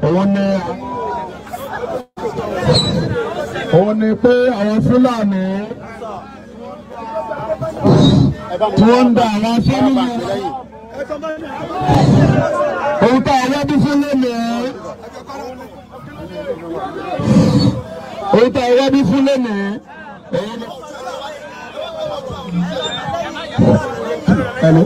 òun ni òun ni pé àwọn fúlàní tí wọ́n ń da àwọn fúlàní ohun tá a wá bí fún lónìí ohun tá a wá bí fún lónìí òun ni. Hello.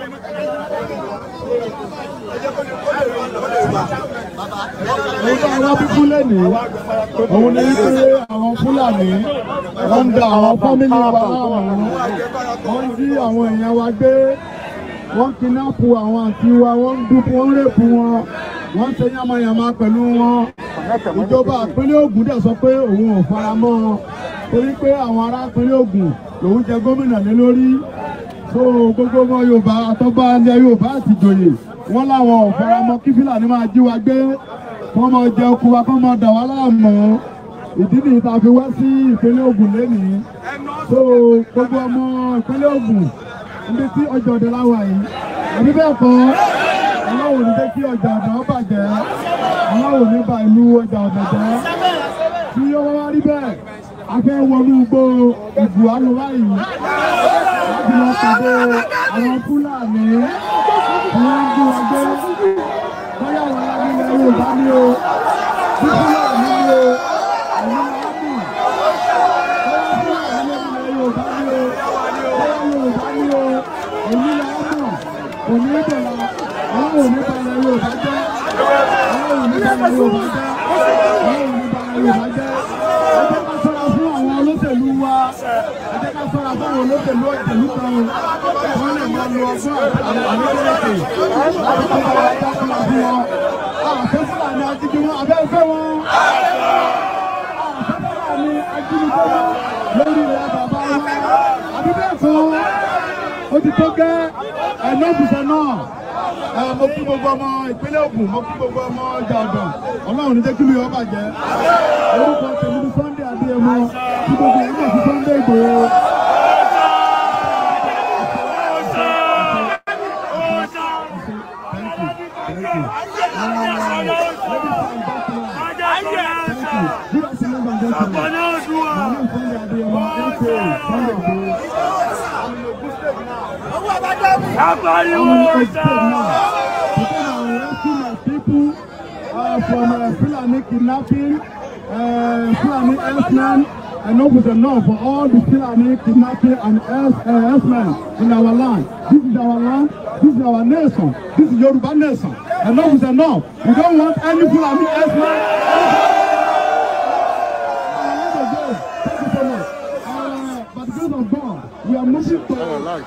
Ohun tá a wá bí fún lónìí òun ni pé àwọn Fúlàní wọ́n ń da àwọn fámìlì wa láàmú wọ́n ń jí àwọn èèyàn wa gbé wọ́n kidnapu àwọn àti wa wọ́n ń dúpọ̀ wọ́n ń rèpù wọn wọ́n ń ṣe yàmàyàmà pẹ̀lú wọn ìjọba ìpínlẹ̀ Ògùn dẹ̀ sọ pé òun ò fara mọ́ wọn torí pé àwọn ará ìpínlẹ̀ Ògùn lòun jẹ gómìnà lé lórí so gbogbo ọmọ Yorùbá àtọ́gbà ilẹ̀ Yorùbá àti ìjòyè wọ́n láwọn ò fara mọ́ kí Fúlàní máa jí wa gbé kọ́ máa jẹ oko wa kọ́ máa dà wá láàmú ìdí nìyí tá a fi wá sí ìpínlẹ̀ Ògùn lénìí so gbogbo ọmọ ìpínlẹ̀ Ògùn níbi tí ọjà ọ̀dọ̀ láwà yìí àbí bẹ́ẹ̀ kọ́ aláwọ̀ ní jẹ́ kí ọjà ọ̀dọ̀ bàjẹ́ aláwọ̀ ní ba ìlú ọjà ọ̀dọ̀ jẹ́ tí ó wá rí bẹ́ẹ̀ a fẹ́ wọnú gbó ìbù alùwá yìí láti lọ pàdé àwọn Fúlàní tí wọ́n ń gbé wọn gbé bóyá wọn lábí ilẹ̀ Yorùbá ní o bí Fúlàní ní o ẹ̀mí láàmú bóyá Fúlàní ní ilẹ̀ Yorùbá ní o bóyá Yorùbá ní o èmi láàmú kò ní bẹ̀rẹ̀ àwọn òní balẹ̀ Yorùbá jẹ́ àwọn òní balẹ̀ Yorùbá jẹ́ àwọn òní balẹ̀ Yorùbá jẹ́ ẹ jẹ́ ká ṣọ́ra fún àwọn olóṣèlú wa ẹ jẹ́ ká ṣọ́ra fún àwọn olóṣèlú ìṣèlú kan wọ́n lè máa lo ọgbọ́n àwọn àlejò láti kó bá wa dá fúnra fún wọn àfẹ́ Fúlàní ajínigbé wọn abẹ́ fẹ́ wọn àfẹ́ Fúlàní ajínigbé wọn lórí ilẹ̀ bàbá wọn àbí bẹ́ẹ̀ kọ́ ó ti tó gẹ́ ẹ̀nà òkùnṣẹ́ náà ẹ mo kí gbogbo ọmọ ìpínlẹ̀ Ògùn mo kí gbogbo ọmọ ọjà ọ̀dọ̀ Ọlọ́run ní jẹ́ kí mi yọ bàjẹ́ orúkọ tèmi ní Sunday Adéyẹmọ tí gbogbo ẹ̀yìn náà ti Sunday Ìgbòho. Thank you. Thank you. Uh, ladies and gentlemen, thank you. Good afternoon, and gentlemen. My name is Sunday Adéyẹmọ, aka Sunday Ìgbòho. I'm in Ogun State now. Apariwo Because I rescue my people uh, from uh, Fulani kidnapping, uh, Fulani herdsmen, and no with enough for all the Fulani kidnapping and herds, uh, herdsmen in our land. This is our land, this is our nation, this is Yoruba nation. And no with enough. We don't want any Fulani herdsmen. Thank you so much. Uh, by the grace of God, we are moving to. Uh,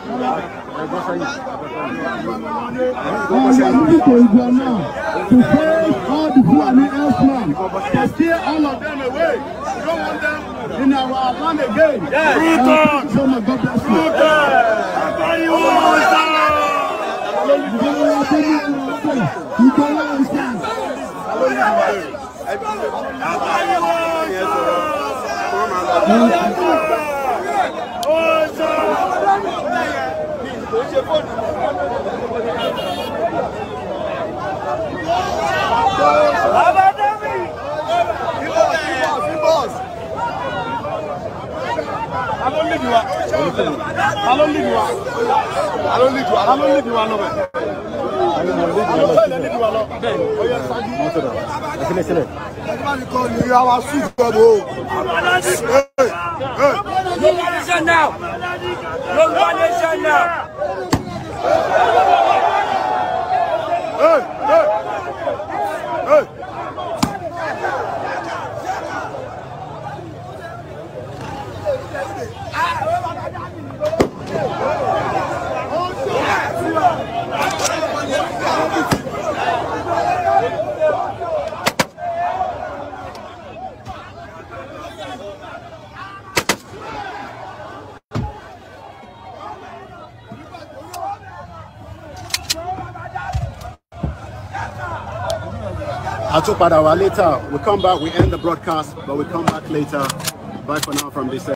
And we are moving to Igbo now to face all the Fulani herdsmen, to steer all of them away. We don't want them in our land again. Uh, thank you so much. God bless you. Apariwo Yoruba nation now! Yoruba nation now! I'll talk about our later. We come back, we end the broadcast, but we come back later. Bye for now from this.